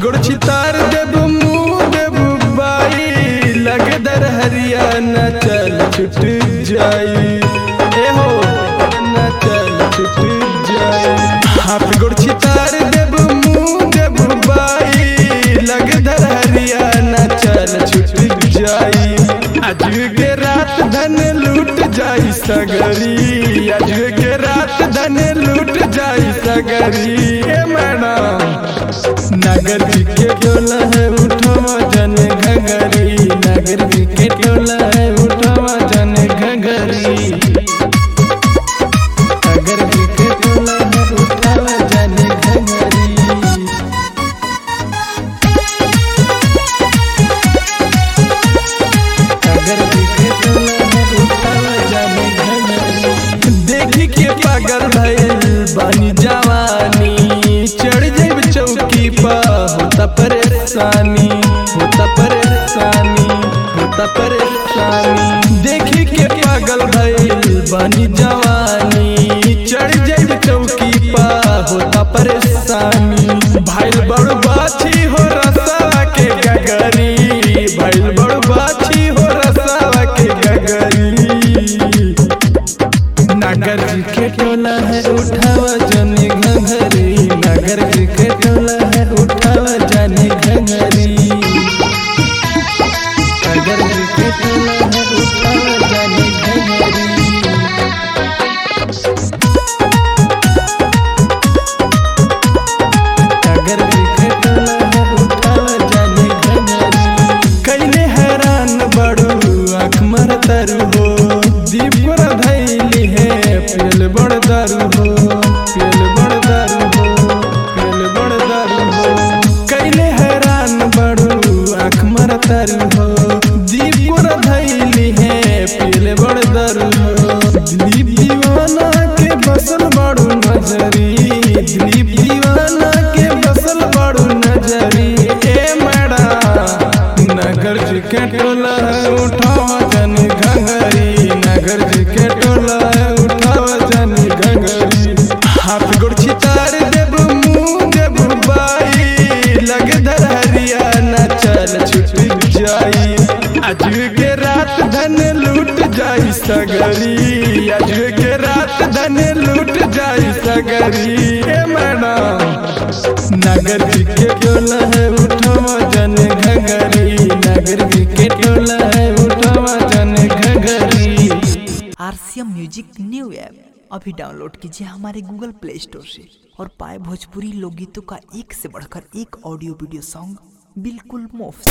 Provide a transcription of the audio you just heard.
गोड़ छितार देब मुँह देब बाई लगदर हरियाणा चल छुट जाई ए हो ना चल छुट जाई हाथ गोड़ छितार देब मुँह देब बाई लगदर हरियाणा चल छुट जाई आज के रात धन लूट जाई सगरी आज के रात धन लूट जाई सगरी ए मैडम नगर के टोला है उठवा जन घगरी नगर के टोला है उठवा जन घगरी नगर के टोला है उठवा जन घगरी अगर दिखे तो लहर उठावा जाने घगरी। देखी के पागल भइल बानी जवानी चढ़ जाब चौकी पा होता परेशानी होता परेशानी होता परेशानी देखी के पागल भइल बानी जवानी चढ़ जाब चौकी पा होता परेशानी भाइल बड़ बाछी हो रसा के गगरी भाइल बड़ बाछी हो रसा के गगरी नगर जी के टोला है उठावा जाने घंघरी नगर जी के टोला है उठावा जाने घंघरी नगर जी के टोला है उठावा जाने घंघरी अगर दिखे टोला है उठावा जाने घंघरी कैले हैरान बड़ू आँख मर तरु हो दीप पर धैली है पेल बड़ दारू हो पेल बड़ दारू हो पेल बड़ दारू हो कैले हैरान बड़ू आँख मर तरु हो दीप पर धैली है पेल बड़ दारू हो दिलीप दीवाना के बसल बड़ू नजरी दिलीप दीवाना के बसल बड़ू नजरी ए मैडम नगर जी के टोला है उठावा जन घंगरी नगर जी के टोला है उठावा जन घंगरी हाथ गोड़ छितार देब मुँह देब बाई लगदर हरियाणा चल छुट जाई आज के रात धन लूट जाई सगरी आज के रात धन लूट जाई सगरी ए मैडम नगर के टोला है उठवा जन घगरी नगर के टोला है उठवा जन घगरी आरसीएम म्यूजिक न्यू ऐप अभी डाउनलोड कीजिए हमारे गूगल प्ले स्टोर से और पाए भोजपुरी लोकगीतों का एक से बढ़कर एक ऑडियो वीडियो सॉन्ग बिल्कुल मुफ्त